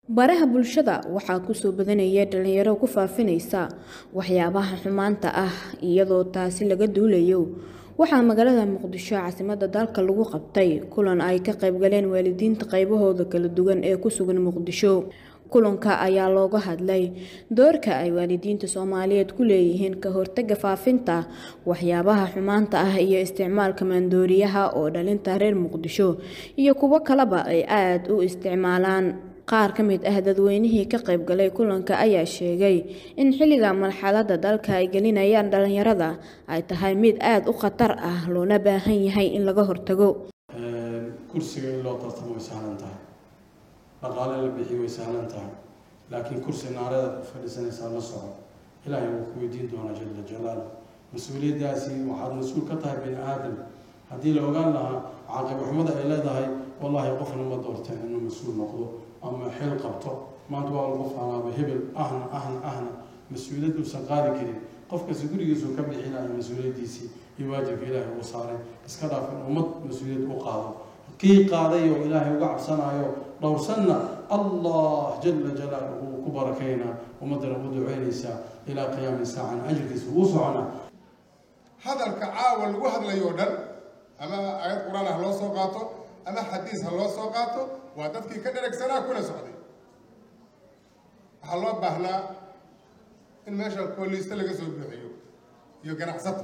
baraha bulshada waxaa kusoo badanaya dhalinyaro ku faafinaysa waxyaabaha xumaanta ah iyadoo taasi laga duulayo waxaa magaalada muqdisho caasimada dalka lagu qabtay kulan ay ka qaybgaleen waalidiinta qaybahooda kala duwan ee ku sugan muqdisho kulanka ayaa looga hadlay doorka ay waalidiinta soomaaliyeed ku leeyihiin ka hortaga faafinta waxyaabaha xumaanta ah iyo isticmaalka maandooriyaha oo dhalinta reer muqdisho iyo kuwo kaleba ay aada u isticmaalaan qaar ka mid ah dadweynihii ka qaybgalay kulanka ayaa sheegay in xilliga marxalada dalka ay gelinayaan dhalinyarada ay tahay mid aada u khatar ah loona baahan yahay in laga hortago kursiga in loo tartamo way sahlan tahay dhaqaale la bixiyo way sahlan tahay laakiin kursi naareeda ku fadhiisanaysaa la soco ilaahay wuu ku weydiin doonaa jala jalaalu mas-uuliyaddaasi waxaad mas-uul ka tahay bini aadam haddii la ogaan lahaa caaqibxumada ay leedahay wallaahi qofna ma doorteen inuu mas-uul noqdo ama xil qabto maanta waa lagu faanaaba hebel ahna ahna ahna mas-uuliyad uusan qaadi karin qofkasi gurigiisuu ka bixinaya mas-uuliyaddiisii iyo waajibka ilaahay uu saaray iska dhaaf in ummad mas-uuliyad u qaado kii qaaday oo ilaahay uga cabsanayo dhowrsanna allah jala jalaaluhu uu ku barakaynaa ummaddana u duceynaysaa ilaa qiyaami saacan ajirkiisa uu soconaa hadalka caawa lagu hadlayo dhan ama aayad qur-aan ha loo soo qaato ama xadiis ha loo soo qaato waa dadkii ka dheragsanaa kuna socday waxaa loo baahnaa in meesha kooliiste laga soo buuxiyo iyo ganacsato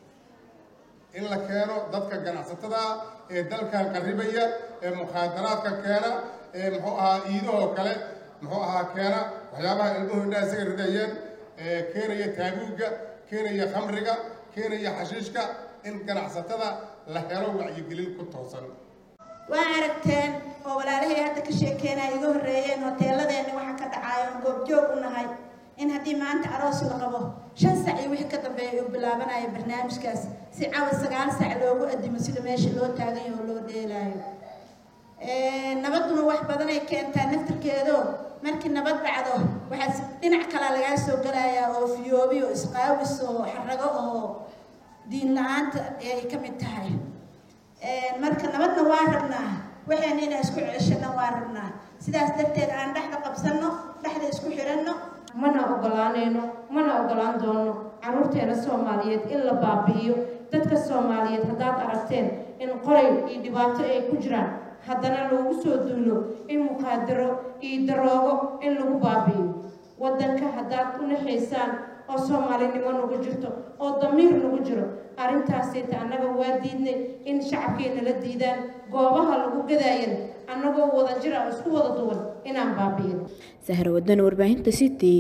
in la keeno dadka ganacsatada ee dalkan qarribaya ee mukhaadaraadka keena ee muxuu ahaa iidahoo kale muxuu ahaa keena waxyaabaha ilmuhu indhaha isaga ridayeen ee keenaya taabuugga keenaya khamriga keenaya xashiishka in ganacsatada la helo wacyigelin ku toosan waa aragteen oo walaalahay hadda ka sheekeenaya iga horreeyeen hoteeladeenna waxa ka dhacaayo oon goobjoog u nahay in haddii maanta aroos la qabo shan sac iyo wixii ka dambeeya uu bilaabanaya barnaamijkaas si cawa sagaal sac loogu adimo sida meesha loo taaganya oo loo dheelaayo nabaduna wax badanay keentaa naftirkeedo markii nabad dhacdo waxaa dhinac kalaa lagaa soo galayaa oo fiyoobi oo isqaawis oo xarago oo diin la-aanta ay ka mid tahay marka nabadna waa rabnaa waxayna inaan isku ceshano waa rabnaa sidaas darteed aan dhexda qabsanno dhexda isku xiranno mana ogolaanayno mana ogolaan doono caruurteena soomaaliyeed in la baabi'iyo dadka soomaaliyeed haddaad aragteen in qoray iyo dhibaato ay ku jiraan haddana loogu soo duulo in muqaadaro iyo daroogo in lagu baabi'iyo waddanka haddaad u naxaysaan oo soomaalinimo nagu jirto oo damiir nagu jiro arrintaasayta annaga waa diidnay in shacabkeenna la diidaan goobaha lagu gadaayan annagoo wada jira oo isku wada duwan inaan baabi'in sahra wadan warbaahinta city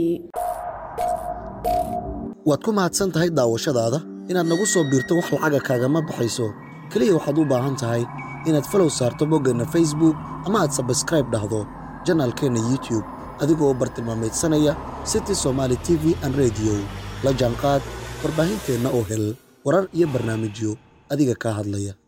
waad ku mahadsan tahay daawashadaada inaad nagu soo biirto wax lacaga kaagama baxayso keliya waxaad u baahan tahay inaad falow saarto boggeenna facebook ama aad sabskraib dhahdo janaalkeenna youtube adigoo bartilmaamaydsanaya city somaali t v an rediyo la jaanqaad warbaahinteenna oo hel warar iyo barnaamijyo adiga kaa hadlaya